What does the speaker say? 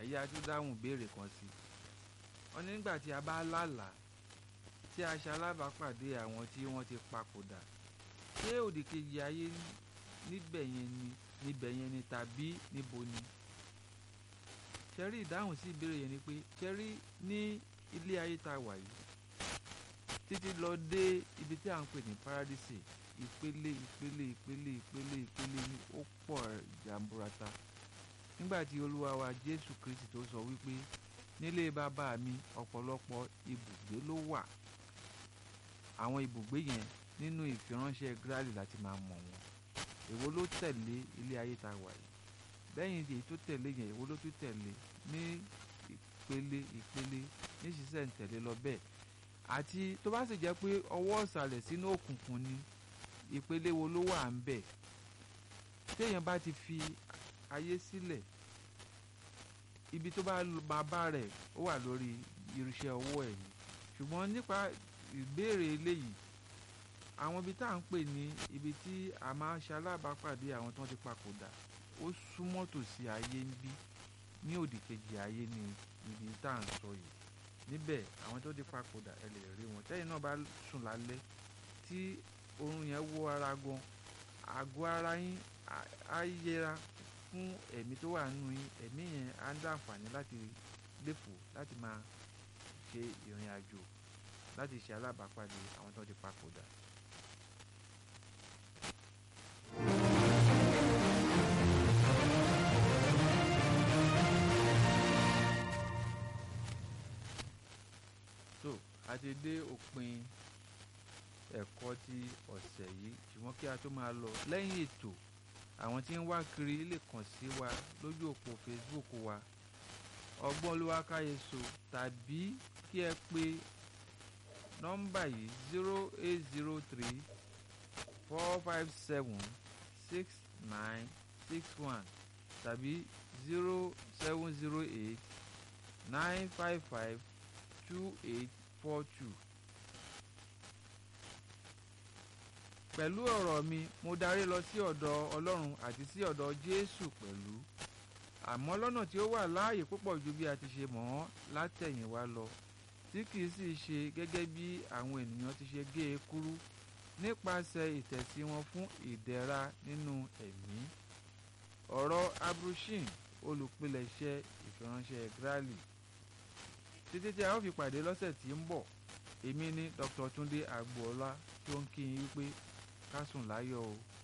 ẹ̀yà tó dáhùn béèrè kan sí wọ́n ní nígbà tí a bá lálàá tí a ṣe alábàápàdé àwọn tí wọ́n ti papòdà ṣé òdìkejì ayé níbẹ̀ yẹn ni níbẹ̀ yẹn ni tàbí níbo ni ṣẹ́rí ìdáhùn sí ìbéèrè yẹn ni pé ṣẹ́rí ní ilé ayé tá a wà yìí títí lọ dé ibi tí à ń pè ní paradise ìpele ìpele ìpele ìpele ìpele ní ó pọ̀ jàǹbùrata nígbà tí olúwa wa jésù kristi tó sọ wípé nílé bàbá mi ọ̀pọ̀lọpọ̀ ibùgbé ló wà àwọn ibùgbé yẹn nínú ìfiránṣẹ́ gírálì láti máa mọ̀ wọn èwo ló tẹ̀lé ilé ayé tá a wà yìí lẹ́yìn èyí tó tẹ̀lé yẹn èwo ló tún tẹ̀lé ní ìpele ìpele ní ṣiṣẹ́ ń tẹ̀lé lọ bẹ́ẹ̀ àti tó bá sì jẹ́ pé ọwọ́ ọ̀sàlẹ̀ sínú òkùnkùn ni ìpele wo ló wà ń bẹ̀ téèyàn bá ti fi ayé sílẹ̀ ibi tó bá máa bá rẹ̀ ó wà lórí irúṣẹ́ ọwọ́ ẹ̀ ni ṣùgbọ́n nípa ìbéèrè eléyìí àwọn ibi tá à ń pè ní ibi tí a máa ń ṣe alábàápàdé àwọn tó ń ti papòdà ó súnmọ́ tòsí ayé ń bí ní òdìkejì ayé ni ibi tá à ń sọ yìí níbẹ̀ àwọn tó ti papòdà ẹ lè rí wọn tẹ́yìn náà bá sùn lálẹ́ tí oorun yẹn wọ ara gan àgọ́ ara yín á yẹra fún ẹ̀mí tó wà nínú yín ẹ̀mí yẹn á ń dàǹfààní láti léfò láti máa ṣe ìrìn àjò láti ṣe alábàápàdé àwọn tó ti papòdà. so a ti dé òpin ẹ̀kọ́ ti ọ̀sẹ̀ yìí ṣùgbọ́n kí a tó máa lọ lẹ́yìn ètò àwọn tí ń wá kiri lè kàn sí wa lójú òpó Facebook wa ọgbọ́n olúwakáyéso tàbí kí ẹ pè nọ́mbà yìí zero eight zero three four five seven six nine six one tàbí zero seven zero eight nine five five two eight four two. pẹ̀lú ọ̀rọ̀ mi mo darí lọ sí ọ̀dọ̀ ọlọ́run àti sí ọ̀dọ̀ jésù pẹ̀lú àmọ́ lọ́nà tí ó wà láàyè púpọ̀ ju bí a ti ṣe mọ̀ ọ́n látẹ̀yìnwá lọ tí kìí sì ṣe gẹ́gẹ́ bí àwọn ènìyàn ti ṣe gé e kúrú nípasẹ̀ ìtẹ̀sí wọn fún ìdẹ̀ra nínú ẹ̀mí ọ̀rọ̀ abrushin olùpilẹ̀ṣẹ̀ ìfiránṣẹ́ grali títí tí a ó fi pàdé lọ́sẹ̀ tí ń bọ̀ èmi ni dr túndé agboola tó ń kí yín wípé ká sùn láyọ̀ o.